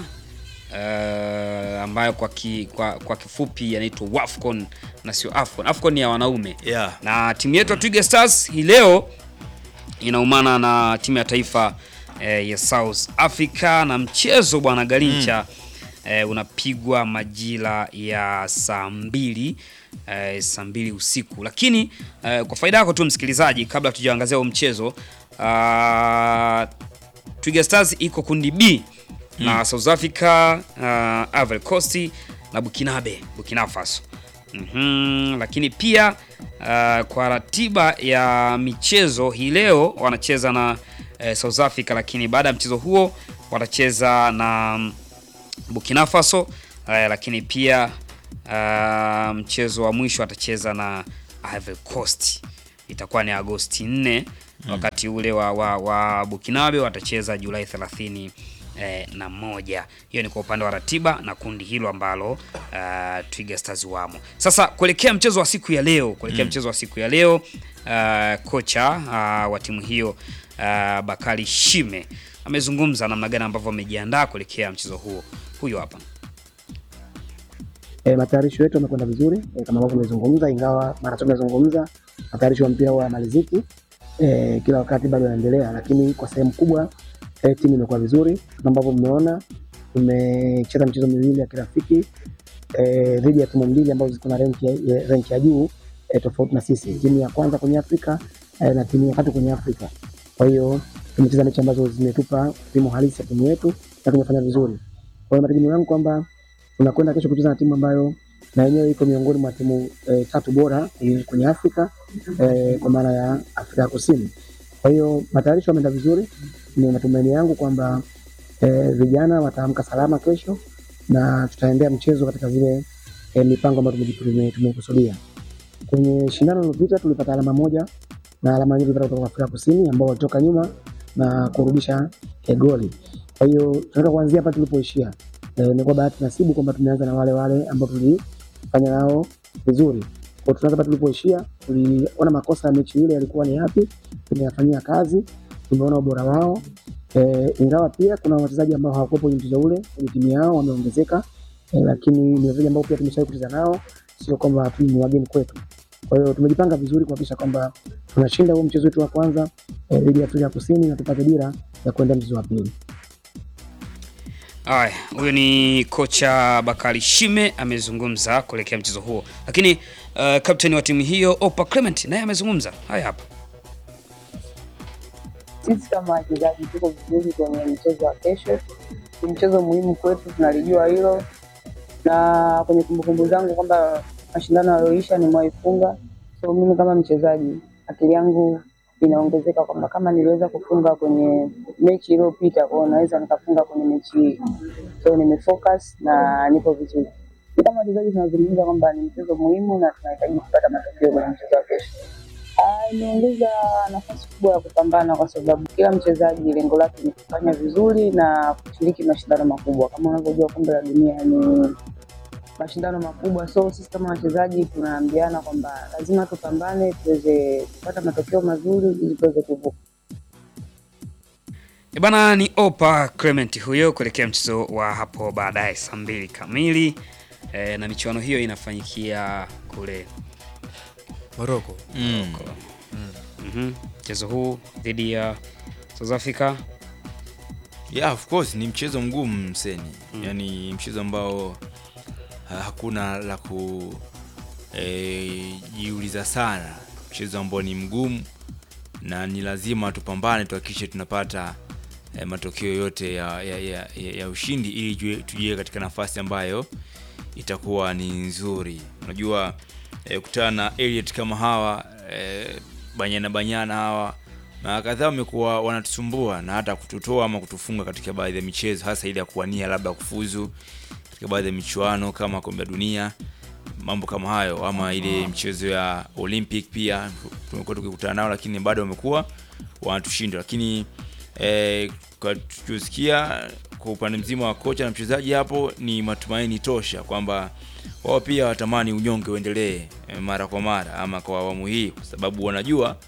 uh, ambayo kwa, ki, kwa, kwa kifupi yanaitwa WAFCON na sio AFCON. AFCON ni ya wanaume Yeah. na timu yetu ya Twiga Stars hii leo inaumana na timu ya taifa eh, ya South Africa na mchezo bwana Galincha eh, unapigwa majira ya saa mbili eh, saa mbili usiku, lakini eh, kwa faida yako tu msikilizaji, kabla tujaangazia huo mchezo ah, Twiga Stars iko kundi B na South Africa uh, Ivory Coast na Bukinabe Burkina Faso. Mhm, lakini pia uh, kwa ratiba ya michezo hii leo wanacheza na eh, South Africa, lakini baada ya mchezo huo watacheza na mm, Burkina Faso eh, lakini pia uh, mchezo wa mwisho watacheza na Ivory Coast, itakuwa ni Agosti 4 wakati ule wa, wa, wa Bukinabe watacheza Julai 30 eh, na moja. Hiyo ni kwa upande wa ratiba na kundi hilo ambalo uh, Twiga Stars wamo. Sasa kuelekea mchezo wa siku ya leo, kuelekea Mm. mchezo wa siku ya leo uh, kocha uh, wa timu hiyo uh, Bakari Shime amezungumza namna gani ambavyo wamejiandaa kuelekea mchezo huo. Huyo hapa. E, matayarisho yetu yamekwenda vizuri e, kama ambavyo tumezungumza, ingawa mara zote tumezungumza matayarisho ya mpira huwa yamaliziki e, kila wakati bado yanaendelea, lakini kwa sehemu kubwa e, timu imekuwa vizuri kama ambavyo mmeona. Tumecheza michezo miwili ya kirafiki e, dhidi ya timu mbili ambazo ziko na renki ya, ya, renki ya juu e, tofauti na sisi, timu ya kwanza kwenye Afrika e, na timu ya tatu kwenye Afrika. Kwa hiyo tumecheza mechi ambazo zimetupa timu halisi ya timu yetu na tumefanya vizuri. Kwa hiyo mategemeo yangu kwamba tunakwenda kesho kucheza na timu ambayo na yenyewe iko miongoni mwa timu e, tatu bora kwenye, kwenye Afrika e, kwa maana ya Afrika ya Kusini. Kwa hiyo matayarisho yameenda vizuri, ni matumaini yangu kwamba e, vijana wataamka salama kesho na tutaendea mchezo katika zile e, mipango ambayo tumeji- tume- tumekusudia. Kwenye shindano lililopita tulipata alama moja na alama nyingi kutoka kwa Afrika Kusini ambao walitoka nyuma na kurudisha e, goli. Kwa hiyo tunataka kuanzia hapa tulipoishia. Eh, ni kwa bahati nasibu kwamba tumeanza na wale wale ambao tulifanya nao vizuri. Kwa hiyo tunaanza hapa tulipoishia, tuliona makosa ya mechi ile yalikuwa ni yapi, tumeyafanyia kazi, tumeona ubora wao. Eh, ingawa pia kuna wachezaji ambao hawakuwepo kwenye mchezo ule kwenye timu yao wameongezeka, eh, lakini ni wachezaji ambao pia tumeshawahi kucheza nao, sio kwamba tu ni wageni kwetu. Kwa hiyo tumejipanga vizuri kuhakikisha kwamba tunashinda huo mchezo wetu wa kwanza eh, dhidi ya Afrika ya Kusini na tupate dira ya kuenda mchezo wa pili. Aya, huyo ni kocha Bakari Shime amezungumza kuelekea mchezo huo, lakini uh, kapteni wa timu hiyo Opa Clement naye amezungumza. Haya hapa. Sisi kama wachezaji tuko vizuri kwenye mchezo wa kesho. Ni mchezo muhimu kwetu, tunalijua hilo, na kwenye kumbukumbu zangu kwamba mashindano yaliyoisha nimewaifunga. So mimi kama mchezaji, akili yangu inaongezeka kwamba kama niliweza kufunga kwenye mechi iliyopita, kwa hiyo naweza nikafunga kwenye mechi hii. So nimefocus na nipo vizuri. kama wachezaji tunazungumza kwamba ni mchezo muhimu na tunahitaji kupata matokeo kwenye mchezo wa kesho. Ah, Imeongeza nafasi kubwa ya kupambana kwa sababu kila mchezaji lengo lake ni kufanya vizuri na kushiriki mashindano makubwa. Kama unavyojua kombe la dunia ni mashindano makubwa, so sisi kama wachezaji tunaambiana kwamba lazima tupambane tuweze kupata matokeo mazuri ili tuweze kuvuka. E bana, ni Opa Clement huyo kuelekea mchezo wa hapo baadaye saa mbili kamili e, na michuano hiyo inafanyikia kule Morocco. Mm. Mhm. mchezo huu dhidi ya South Africa Yeah, of course ni mchezo mgumu mseni mm. Yaani mchezo ambao ha, hakuna la ku eh, jiuliza sana, mchezo ambao ni mgumu na ni lazima tupambane tuhakikishe tunapata eh, matokeo yote ya, ya, ya, ya, ya ushindi ili jue- tujie katika nafasi ambayo itakuwa ni nzuri. Unajua eh, kutana na Elliot kama hawa eh, banyana banyana hawa na kadhaa wamekuwa wanatusumbua na hata kututoa ama kutufunga katika baadhi ya michezo, hasa ile ya kuwania labda kufuzu katika baadhi ya michuano kama kombe la dunia, mambo kama hayo, ama ile michezo ya Olympic pia tumekuwa tukikutana nao, lakini bado wamekuwa wanatushinda. Lakini eh, kwa tuliosikia kwa upande mzima wa kocha na mchezaji hapo, ni matumaini tosha kwamba wao pia watamani unyonge uendelee eh, mara kwa mara ama kwa awamu hii, kwa sababu wanajua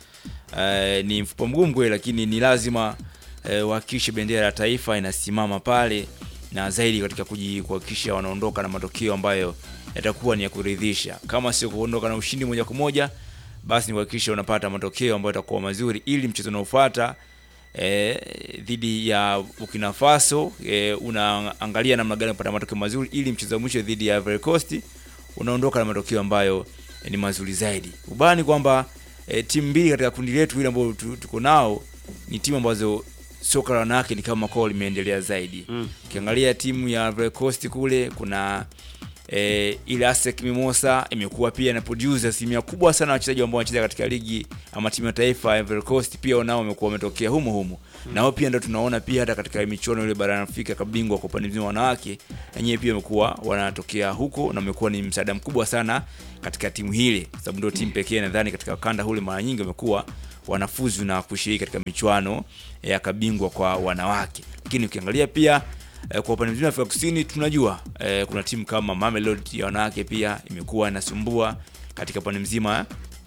eh, ni mfupa mgumu kweli, lakini ni lazima eh, wahakikishe bendera ya taifa inasimama pale na zaidi katika kuji- kuhakikisha wanaondoka na matokeo ambayo yatakuwa ni ya kuridhisha. Kama sio kuondoka na ushindi moja kwa moja, basi ni kuhakikisha unapata matokeo ambayo yatakuwa mazuri, ili mchezo unaofuata eh, dhidi ya Burkina Faso eh, unaangalia namna gani kupata matokeo mazuri, ili mchezo wa mwisho dhidi ya Ivory Coast unaondoka na matokeo ambayo eh, ni mazuri zaidi. Ubaya ni kwamba eh, timu mbili katika kundi letu hili ambayo tu- tuko nao ni timu ambazo soka la wanawake ni kama kwao limeendelea zaidi. Ukiangalia timu ya Ivory Coast kule kuna eh, ile ASEC Mimosa imekuwa pia na produce asilimia kubwa sana ya wachezaji ambao wanacheza katika ligi ama timu ya taifa ya Ivory Coast pia nao wamekuwa wametokea humo humo mm. na wao pia ndio tunaona pia hata katika michuano ile barani Afrika kabingwa kwa upande mzima wa wanawake wenyewe pia wamekuwa wanatokea huko na wamekuwa ni msaada mkubwa sana katika timu hile, kwa sababu ndio timu pekee nadhani katika kanda hule mara nyingi wamekuwa wanafuzu na kushiriki katika michuano ya kabingwa kwa wanawake. Lakini ukiangalia pia eh, kwa upande mzima wa Afrika Kusini tunajua eh, kuna timu kama Mamelodi ya wanawake pia imekuwa inasumbua katika upande mzima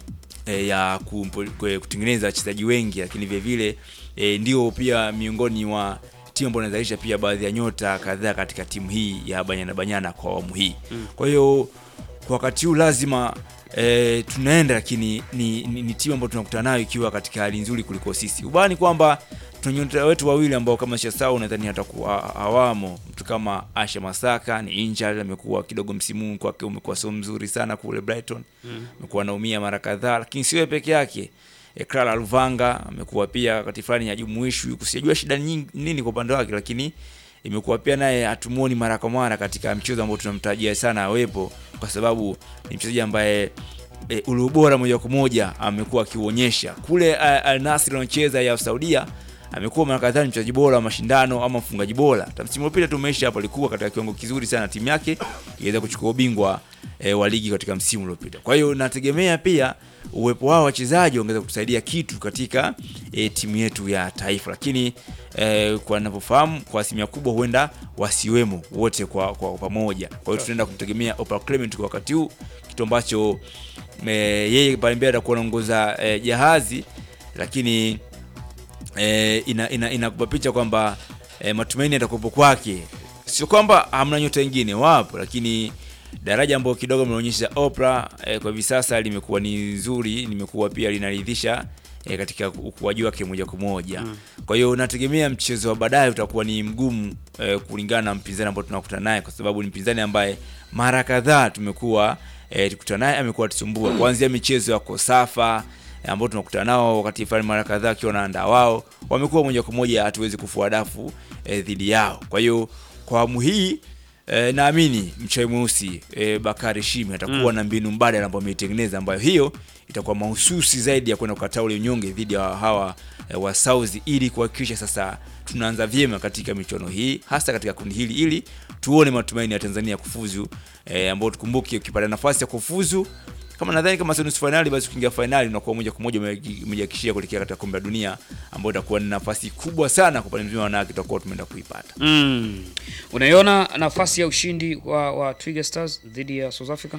eh, ya kumpo- kwe- kutengeneza wachezaji wengi, lakini vile vile eh, ndio pia miongoni mwa timu ambayo inazalisha pia baadhi ya nyota kadhaa katika timu hii ya Banyana Banyana kwa awamu hii. Mm. Kwa hiyo kwa wakati huu lazima e, tunaenda lakini ni, ni, ni timu ambayo tunakutana nayo ikiwa katika hali nzuri kuliko sisi. Ubaya ni kwamba tuna nyota wetu wawili ambao kama Shasau nadhani hatakuwa hawamo. Mtu kama Asha Masaka ni injured, amekuwa kidogo msimu huu kwake umekuwa sio mzuri sana kule Brighton. Mm. Amekuwa anaumia mara kadhaa, lakini sio yeye peke yake. E, Clara Luvanga amekuwa pia wakati fulani hajumuishwi, kusijua shida nyingi nini kwa upande wake, lakini imekuwa pia naye hatumuoni mara kwa mara katika mchezo ambao tunamtarajia sana awepo, kwa sababu ni mchezaji ambaye e, ule ubora moja kwa moja amekuwa akiuonyesha kule uh, Al Nassr anacheza ya Saudia amekuwa mara kadhaa ni mchezaji bora wa mashindano ama mfungaji bora. Hata msimu uliopita tumeisha hapo, alikuwa katika kiwango kizuri sana, timu yake iweza kuchukua ubingwa e, wa ligi katika msimu uliopita. Kwa hiyo nategemea pia uwepo wao wachezaji ongeza kutusaidia kitu katika e, timu yetu ya taifa, lakini e, kwa ninavyofahamu kwa asilimia kubwa huenda wasiwemo wote kwa, kwa pamoja. Kwa hiyo tunaenda kumtegemea Opa Clement kwa wakati huu, kitu ambacho e, yeye pale mbele atakuwa anaongoza e, jahazi, lakini e, ina, ina, inakupa picha kwamba e, matumaini yatakuwepo kwake. Sio kwamba hamna nyota wengine, wapo, lakini daraja ambayo kidogo mnaonyesha Oprah e, kwa hivi sasa limekuwa ni nzuri, limekuwa pia linaridhisha e, katika ukuaji wake moja kwa moja Mm. kwa hiyo nategemea mchezo wa baadaye utakuwa ni mgumu e, kulingana na mpinzani ambao tunakutana naye, kwa sababu ni mpinzani ambaye mara kadhaa tumekuwa e, tukutana naye, amekuwa tusumbua kuanzia michezo ya Kosafa e, ambao tunakutana nao wakati fulani mara kadhaa akiwa wanaandaa wao, wamekuwa moja kwa moja hatuwezi kufua dafu e, dhidi yao. Kwa hiyo kwa awamu hii E, naamini mchawi mweusi e, Bakari Shime atakuwa Mm. na mbinu mbadala ambayo ameitengeneza ambayo hiyo itakuwa mahususi zaidi ya kwenda kukataa ule unyonge dhidi ya hawa e, wa South ili kuhakikisha sasa tunaanza vyema katika michuano hii hasa katika kundi hili ili tuone matumaini ya Tanzania kufuzu e, ambao tukumbuke ukipata nafasi ya kufuzu kama nadhani kama sio nusu fainali basi ukiingia fainali unakuwa moja kwa moja umeji- umejihakikishia kuelekea katika kombe la dunia ambayo itakuwa ni nafasi kubwa sana kwa upande mzima wa wanawake tutakuwa tumeenda kuipata. Mm. Unaiona nafasi ya ushindi wa, wa Twiga Stars dhidi ya South Africa?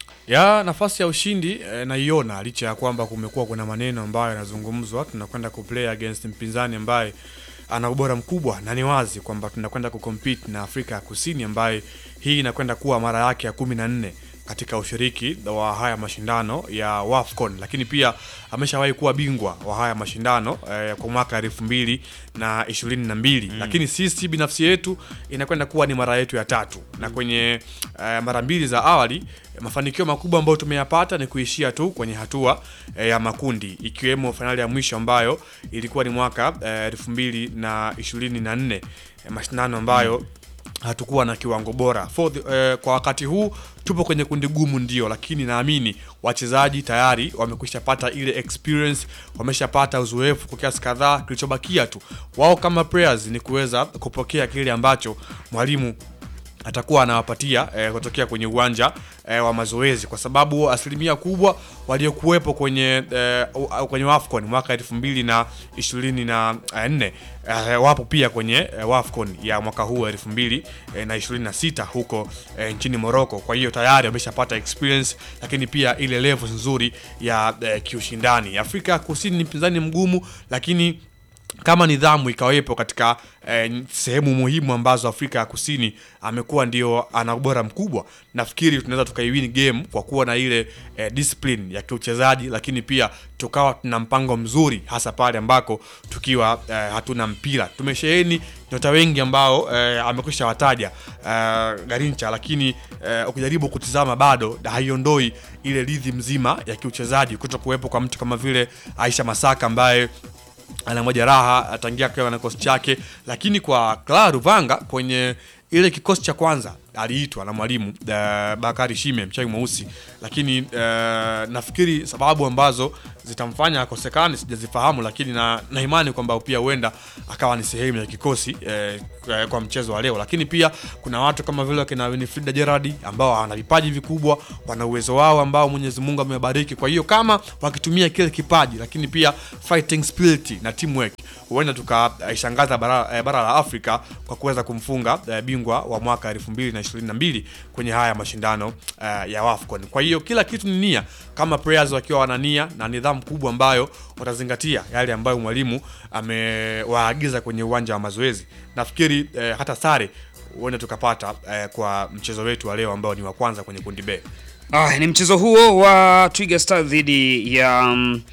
ya nafasi ya ushindi eh, naiona licha ya kwamba kumekuwa kuna maneno ambayo yanazungumzwa tunakwenda kuplay against mpinzani ambaye ana ubora mkubwa na ni wazi kwamba tunakwenda kucompete na Afrika ya Kusini ambaye hii inakwenda kuwa mara yake ya kumi na nne katika ushiriki wa haya mashindano ya WAFCON, lakini pia ameshawahi kuwa bingwa wa haya mashindano eh, kwa mwaka elfu mbili na ishirini na mbili Mm. lakini sisi binafsi yetu inakwenda kuwa ni mara yetu ya tatu na kwenye eh, mara mbili za awali mafanikio makubwa ambayo tumeyapata ni kuishia tu kwenye hatua eh, ya makundi ikiwemo fainali ya mwisho ambayo ilikuwa ni mwaka eh, elfu mbili na ishirini na nne eh, mashindano ambayo hatukuwa na kiwango bora For the, eh, kwa wakati huu tupo kwenye kundi gumu ndio, lakini naamini wachezaji tayari wamekwisha pata ile experience, wameshapata uzoefu kwa kiasi kadhaa. Kilichobakia tu wao kama players ni kuweza kupokea kile ambacho mwalimu atakuwa anawapatia eh, kutokea kwenye uwanja eh, wa mazoezi kwa sababu asilimia kubwa waliokuwepo kwenye eh, u- kwenye WAFCON mwaka elfu mbili na ishirini na nne eh, wapo pia kwenye eh, WAFCON ya mwaka huu elfu mbili eh, na ishirini na sita huko eh, nchini Morocco. Kwa hiyo tayari wameshapata experience, lakini pia ile level nzuri ya eh, kiushindani. Afrika Kusini ni mpinzani mgumu, lakini kama nidhamu ikawepo katika eh, sehemu muhimu ambazo Afrika ya Kusini amekuwa ndio ana ubora mkubwa, nafikiri tunaweza tukaiwin game kwa kuwa na ile eh, discipline ya kiuchezaji, lakini pia tukawa tuna mpango mzuri, hasa pale ambako tukiwa eh, hatuna mpira. Tumesheheni nyota wengi ambao eh, amekwisha wataja eh, Garincha, lakini eh, ukijaribu kutizama bado haiondoi ile ridhi mzima ya kiuchezaji kuto kuwepo kwa mtu kama vile Aisha Masaka ambaye ana majeraha atangia akiwa na kikosi chake, lakini kwa Clara Ruvanga kwenye ile kikosi cha kwanza aliitwa na mwalimu uh, Bakari Shime mchawi mweusi, lakini uh, nafikiri sababu ambazo zitamfanya akosekane sijazifahamu, lakini na, na imani kwamba pia huenda akawa ni sehemu ya kikosi eh, kwa- kwa mchezo wa leo. Lakini pia kuna watu kama vile wakina Winifrida Gerard ambao wana vipaji vikubwa, wana uwezo wao ambao Mwenyezi Mungu amewabariki. Kwa hiyo kama wakitumia kile kipaji, lakini pia fighting spirit na teamwork, huenda tukaishangaza bara, eh, bara la Afrika kwa kuweza kumfunga eh, bingwa wa mwaka 2022 kwenye haya mashindano eh, ya WAFCON. Kwa hiyo kila kitu ni nia, kama players wakiwa wana nia na nidhamu kubwa ambayo watazingatia yale ambayo mwalimu amewaagiza kwenye uwanja wa mazoezi, nafikiri eh, hata sare huenda tukapata eh, kwa mchezo wetu wa leo ambao ni wa kwanza kwenye kundi B. Ah, ni mchezo huo wa Twiga Stars dhidi ya um,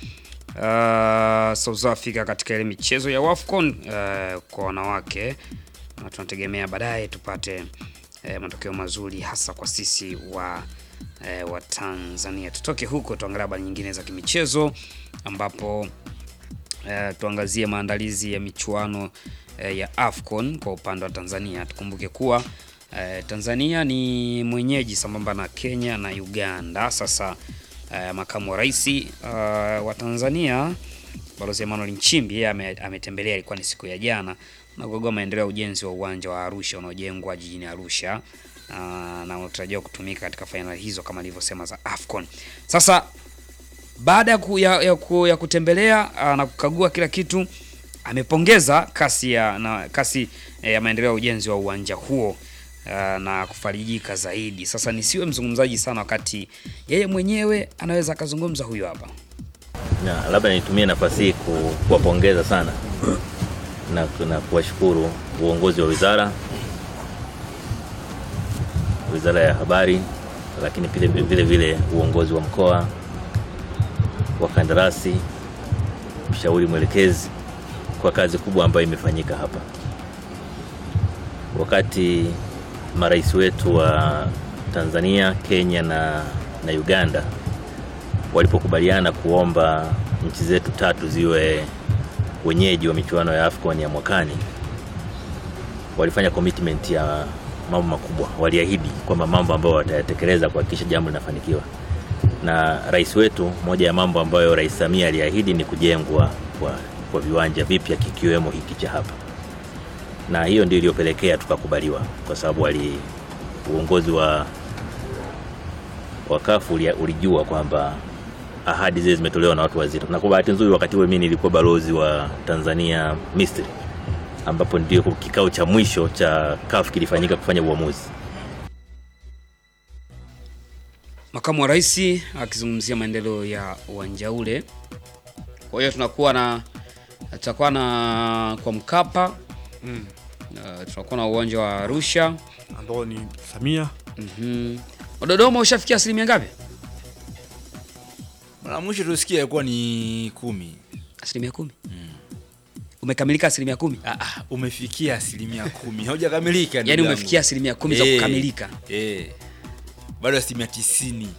uh, South Africa katika ile michezo ya WAFCON uh, kwa wanawake na tunategemea baadaye tupate uh, matokeo mazuri hasa kwa sisi wa uh, wa Tanzania. Tutoke huko tuangalie habari nyingine za kimichezo ambapo uh, tuangazie maandalizi ya michuano uh, ya AFCON kwa upande wa Tanzania. Tukumbuke kuwa Eh, Tanzania ni mwenyeji sambamba na Kenya na Uganda. Sasa eh, makamu wa rais eh, wa Tanzania Balozi Emmanuel Nchimbi yeye ame- ametembelea, ilikuwa ni siku ya jana, na kukagua maendeleo ya ujenzi wa uwanja wa Arusha unaojengwa jijini Arusha ah, na unatarajiwa kutumika katika fainali hizo kama alivyosema za AFCON. Sasa baada ya, ku, ya, ya, ku, ya kutembelea ah, na kukagua kila kitu amepongeza kasi ya na kasi eh, ya maendeleo ya ujenzi wa uwanja huo ah, na kufarijika zaidi. Sasa nisiwe mzungumzaji sana wakati yeye mwenyewe anaweza akazungumza. Huyu hapa. na labda nitumie nafasi hii ku- kuwapongeza sana na, na kuwashukuru uongozi wa wizara wizara ya habari, lakini vile vile vile uongozi wa mkoa, wakandarasi, mshauri mwelekezi kwa kazi kubwa ambayo imefanyika hapa. Wakati marais wetu wa Tanzania, Kenya na, na Uganda walipokubaliana kuomba nchi zetu tatu ziwe wenyeji wa michuano ya AFCON ya mwakani, walifanya commitment ya mambo makubwa, waliahidi kwamba mambo ambayo watayatekeleza kuhakikisha jambo linafanikiwa. Na rais wetu, moja ya mambo ambayo Rais Samia aliahidi ni kujengwa kwa, kwa viwanja vipya kikiwemo hiki cha hapa, na hiyo ndio iliyopelekea tukakubaliwa, kwa sababu wali uongozi wa wa CAF uli- ulijua kwamba ahadi zile zimetolewa na watu wazito, na kwa bahati nzuri wakati huo mimi nilikuwa balozi wa Tanzania Misri, ambapo ndio kikao cha mwisho cha CAF kilifanyika kufanya uamuzi. Makamu wa Rais akizungumzia maendeleo ya uwanja ule. Kwa hiyo tunakuwa na tutakuwa na kwa Mkapa Mm. uh, tunakuwa na uwanja wa Arusha ambao ni Samia. Mhm. Dodoma ushafikia asilimia ngapi? Mara mwisho tusikia ilikuwa ni kumi. Asilimia kumi? Umekamilika asilimia kumi? Ah, ah, umefikia asilimia kumi, haujakamilika. ndugu Yaani yangu. umefikia asilimia kumi za Eh, kukamilika. eh. bado asilimia tisini.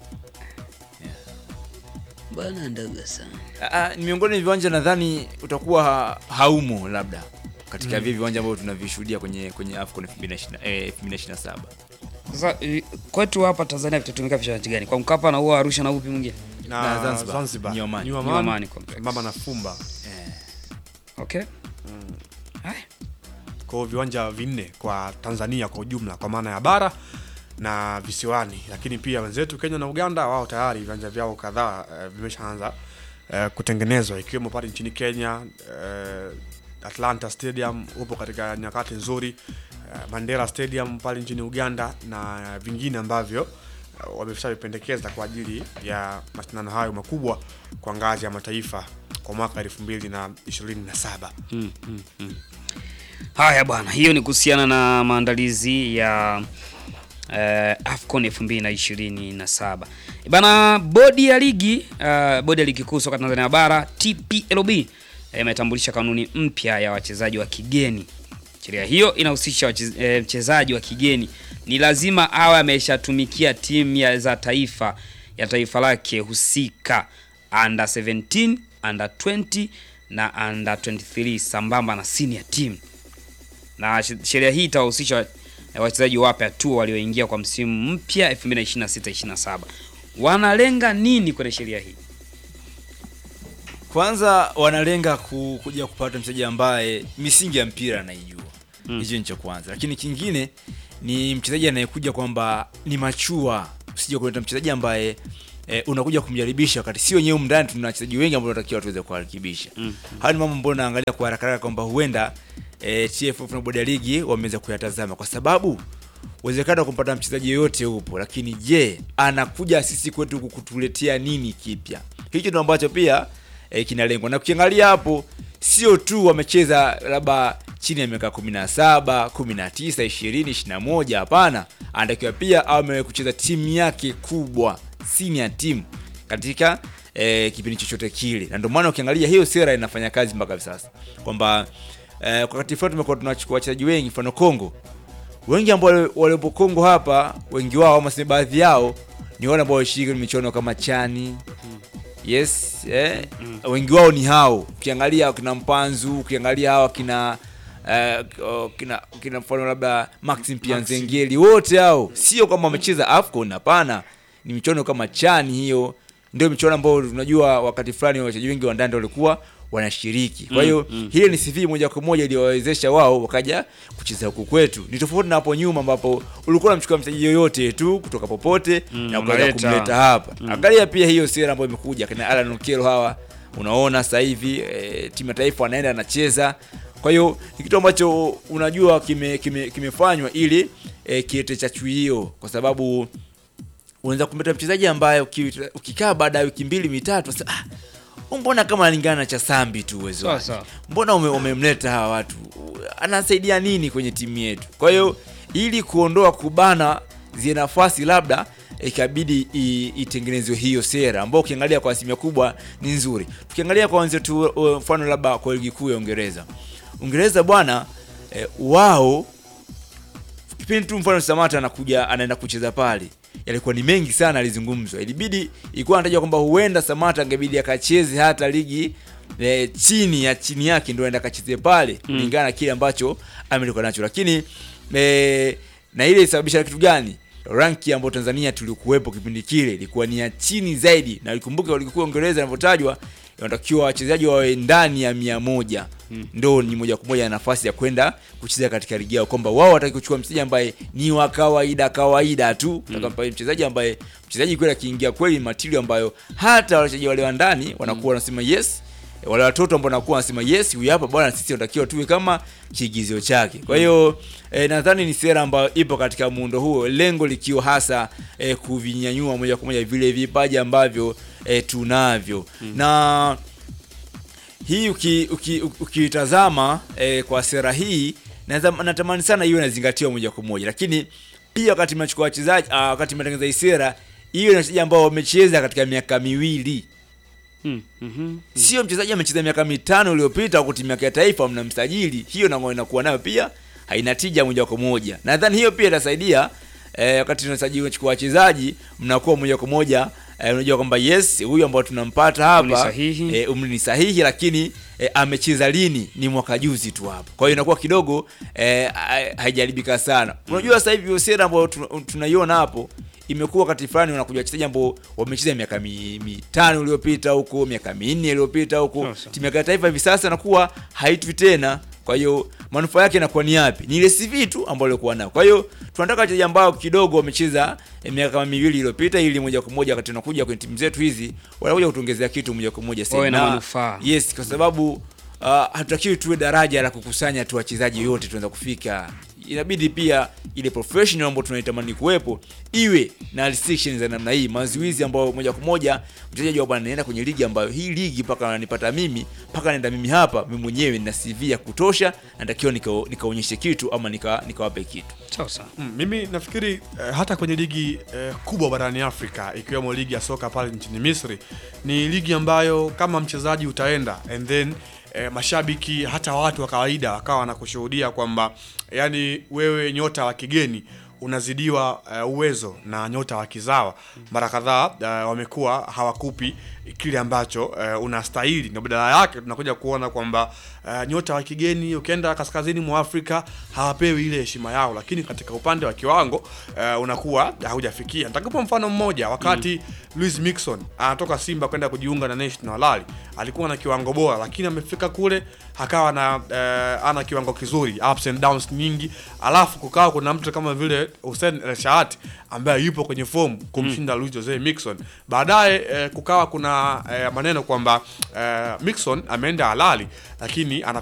Bwana ndogo sana. Ah, ah, ni miongoni mwa viwanja nadhani utakuwa ha, haumo labda katika Mm. vile viwanja ambavyo tunavishuhudia kwenye kwenye AFCON 2020 eh, 2027. Sasa eh, kwetu hapa Tanzania vitatumika viwanja gani? Kwa Mkapa na huo Arusha na upi mwingine? Na Na Zanzibar. Zanzibar. New Amani. New New Amani. Amani Complex. Mama na Fumba. Okay. Kwa hiyo viwanja vinne kwa Tanzania kwa ujumla kwa maana ya bara na visiwani, lakini pia wenzetu Kenya na Uganda wao tayari viwanja vyao kadhaa eh, vimeshaanza eh, kutengenezwa ikiwemo pale nchini Kenya eh, Atlanta Stadium upo katika nyakati nzuri eh, Mandela Stadium pale nchini Uganda na vingine ambavyo eh, wameshavipendekeza kwa ajili ya mashindano hayo makubwa kwa ngazi ya mataifa kwa mwaka 2027. Mm, mm, mm. Haya bwana, hiyo ni kuhusiana na maandalizi ya eh, AFCON 2027. Bana, bodi ya ligi eh, bodi ya ligi kuu soka Tanzania bara TPLB eh, imetambulisha kanuni mpya ya wachezaji wa kigeni. Sheria hiyo inahusisha wache- eh, mchezaji wa kigeni ni lazima awe ameshatumikia timu ya za taifa ya taifa lake husika under 17, under 20 na under 23 sambamba na senior team na sh- sheria hii itawahusisha eh, wachezaji wapya tu walioingia kwa msimu mpya 2026-27. Wanalenga nini kwenye sheria hii? Kwanza wanalenga ku, kuja kupata mchezaji ambaye misingi ya mpira anaijua hicho ni cha kwanza, lakini kingine ni mchezaji anayekuja kwamba ni machua, usije kuleta mchezaji ambaye eh, unakuja kumjaribisha wakati si wenyewe mndani tuna wachezaji wengi ambao tunatakiwa tuweze kuwarekebisha. Mm. Haya ni mambo ambayo naangalia kwa haraka haraka kwamba huenda eh, TFF na bodi ya ligi wameweza kuyatazama kwa sababu uwezekano wa kumpata mchezaji yoyote upo, lakini je, anakuja sisi kwetu huku kutuletea nini kipya? Hicho ndio ambacho pia eh, kinalengwa, na ukiangalia hapo sio tu wamecheza labda chini ya miaka 17, 19, 20, 21. Hapana, anatakiwa pia awe kucheza timu yake kubwa, senior team katika eh, kipindi chochote kile, na ndio maana ukiangalia hiyo sera inafanya kazi mpaka hivi sasa kwamba eh, kwa wakati fulani tumekuwa tunachukua wachezaji wengi, mfano Kongo wengi ambao wale- waliopo Kongo hapa, wengi wao ama sema baadhi yao ni wale ambao washiriki kwenye michuano kama chani yes eh, wengi wao ni hao. Ukiangalia kina Mpanzu, ukiangalia hawa kina eh, oh, kina kina mfano labda Maxim Pianzengeli, wote hao sio kwamba wamecheza AFCON, hapana, ni michuano kama chani hiyo ndio michuano ambayo tunajua wakati fulani wachezaji wengi wa ndani walikuwa wanashiriki. Kwa hiyo Mm, mm. hili ni CV moja kwa moja iliyowawezesha wao wakaja kucheza huku kwetu. Ni tofauti na hapo nyuma ambapo ulikuwa unamchukua mchezaji yoyote tu kutoka popote Mm, na ukaweza unaleta. kumleta hapa. Mm. Angalia pia hiyo sera ambayo imekuja kina Alan Okello hawa, unaona sasa hivi e, timu ya taifa anaenda anacheza. Kwa hiyo ni kitu ambacho unajua kime, kime, kimefanywa ili e, kilete chachu hiyo kwa sababu unaweza kumleta mchezaji ambaye uki- ukikaa baada ya wiki mbili mitatu sasa ah, huyu mbona kama analingana na cha Sambi tu uwezo Sawa, wake. sawa. Mbona ume- umemleta hawa watu? Anasaidia nini kwenye timu yetu? Kwa hiyo ili kuondoa kubana zile nafasi labda ikabidi i- itengenezwe hiyo sera ambayo ukiangalia kwa asilimia kubwa ni nzuri. Tukiangalia kwa wenzetu uh, mfano labda kwa ligi kuu ya Uingereza. Uingereza bwana eh, wao kipindi tu mfano Samata anakuja anaenda kucheza pale yalikuwa ni mengi sana alizungumzwa. Ilibidi ilikuwa anatajwa kwamba huenda Samata angebidi akacheze hata ligi e, chini ya chini yake ndio aenda akacheze pale kulingana na kile ambacho amelikuwa nacho, lakini e, na ile ilisababisha kitu gani ranki ambayo tanzania tulikuwepo kipindi kile ilikuwa ni ya chini zaidi na ikumbuke walikuwa uingereza inavyotajwa inatakiwa wachezaji wawe ndani ya mia moja Mm. ndo ni moja kwa moja na nafasi ya kwenda kucheza katika ligi yao kwamba wao wataki kuchukua mchezaji ambaye ni wa kawaida kawaida tu mm. mchezaji ambaye mchezaji kweli akiingia kweli material ambayo hata wachezaji wale wa ndani wanakuwa wanasema yes wale watoto ambao wanakuwa wanasema yes huyu hapa bwana sisi tunatakiwa tuwe kama kiigizio chake kwa hiyo eh, nadhani ni sera ambayo ipo katika muundo huo lengo likiwa hasa eh, kuvinyanyua moja kwa moja vile vipaji ambavyo eh, tunavyo mm. na hii ukitazama uki, uki ukitazama, eh, kwa sera hii naza- natamani sana iwe inazingatiwa moja kwa moja lakini pia wakati mnachukua wachezaji ah, wakati mnatengeneza hii sera hiyo ni wachezaji ambao wamecheza katika miaka miwili Mm, mhm. sio mchezaji amecheza miaka mitano iliyopita kwa timu yake ya taifa mnamsajili hiyo na inakuwa nayo pia haina tija moja kwa moja nadhani hiyo pia itasaidia eh, wakati tunasajili unachukua wachezaji mnakuwa moja kwa moja eh, unajua kwamba yes huyu ambao tunampata Umri hapa sahihi. eh, umri ni sahihi lakini eh, amecheza lini ni mwaka juzi tu hapo kwa hiyo inakuwa kidogo eh, ha- haijaribika sana unajua sasa hivi hiyo sera ambayo tuna- tunaiona hapo imekuwa wakati fulani wanakuja wachezaji ambao wamecheza miaka mi- mitano iliyopita huko miaka minne iliyopita huko timu ya taifa hivi sasa inakuwa haitwi tena kwa hiyo manufaa yake inakuwa ni yapi ni ile CV tu ambayo alikuwa nayo kwa hiyo tunataka wachezaji ambao kidogo wamecheza eh, miaka kama miwili iliyopita ili moja kwa moja wakati tunakuja kwenye timu zetu hizi wanakuja kutuongezea kitu moja kwa moja Wawe na Na- manufaa. yes kwa sababu uh, hatutakiwi tuwe daraja la kukusanya tu wachezaji yote tunaweza kufika inabidi pia ile professional ambayo tunaitamani kuwepo iwe na restrictions za namna hii mazuizi ambayo moja kwa moja mchezaji wa bwana naenda kwenye ligi ambayo hii ligi mpaka ananipata mimi mpaka naenda mimi hapa mimi mwenyewe nina CV ya kutosha natakiwa nika- nikaonyeshe kitu ama nika- nikawape kitu sasa Mm, mimi nafikiri eh, hata kwenye ligi eh, kubwa barani Afrika ikiwemo ligi ya soka pale nchini Misri ni ligi ambayo kama mchezaji utaenda and then eh, mashabiki hata watu wa kawaida wakawa wanakushuhudia kwamba yani wewe nyota wa kigeni unazidiwa uh, uwezo na nyota wa kizawa mara kadhaa uh, wamekuwa hawakupi kile ambacho uh, unastahili na badala yake tunakuja kuona kwamba uh, nyota wa kigeni ukienda kaskazini mwa Afrika hawapewi ile heshima yao, lakini katika upande wa kiwango uh, unakuwa haujafikia. Nitakupa mfano mmoja, wakati mm. Luis Mixon anatoka Simba kwenda kujiunga na National Al Ahly, alikuwa na kiwango bora, lakini amefika kule akawa na uh, ana kiwango kizuri, ups and downs nyingi, alafu kukawa kuna mtu kama vile Hussein El Shahat ambaye yupo kwenye fomu kumshinda mm. Luis Jose Mixon. Baadaye eh, kukawa kuna eh, maneno kwamba eh, Mixon ameenda halali lakini ana